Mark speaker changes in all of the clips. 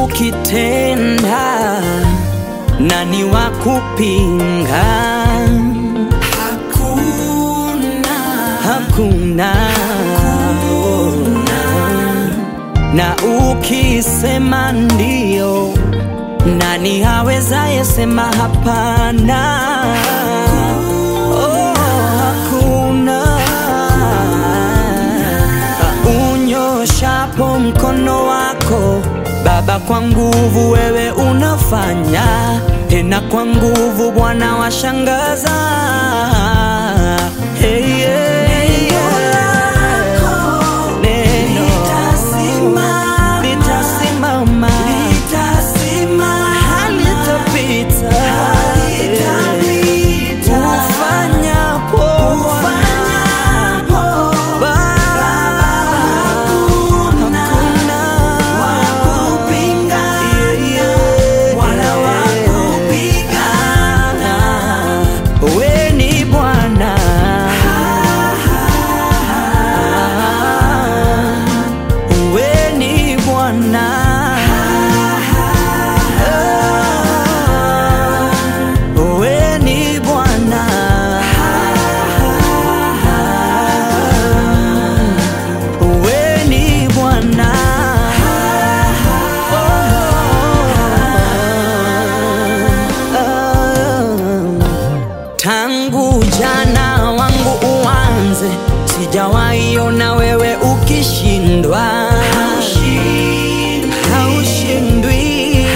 Speaker 1: ukitenda, nani wa kupinga?
Speaker 2: Hakuna,
Speaker 1: Hakuna, na ukisema ndio, nani awezaye sema hapana? Oh, hakuna. Unyoshapo mkono wako Baba, kwa nguvu wewe unafanya tena, kwa nguvu Bwana washangaza. Hey, yeah, yeah. Neno
Speaker 2: litasimama,
Speaker 1: litasimama,
Speaker 2: litasimama,
Speaker 1: halitapita,
Speaker 2: halitapita.
Speaker 1: ufanyapo
Speaker 2: Ufanyapo,
Speaker 1: Baba,
Speaker 2: hakuna wa kupinga, wala wa kupigana.
Speaker 1: We ni Bwana, we ni Bwana, we ni Bwana, we ni Bwana. Tangu jana wangu uanze, sijawaiona wewe ukishindwa, haushindwi,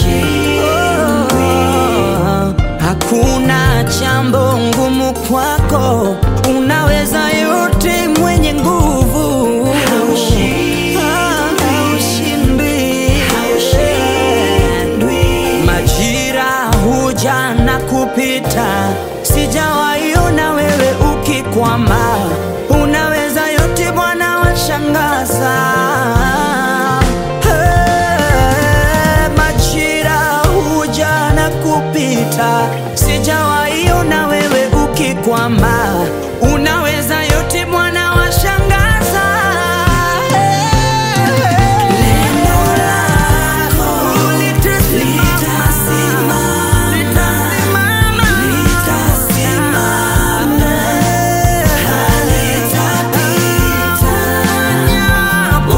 Speaker 1: Oh, hakuna jambo ngumu kwako, unaweza yote, mwenye nguvu, Ah, haushindwi. Majira huja na kupita, sijawaiona wewe ukikwama, unaweza yote Bwana, washangaza. Hey, majira huja na kupita, sijawaiona wewe ukikwama, unaweza yote Bwana, washangaza.
Speaker 2: Neno lako litasimama, litasimama, halitapita.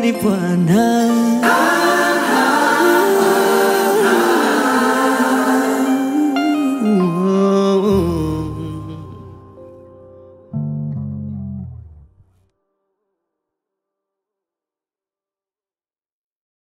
Speaker 1: ni Bwana.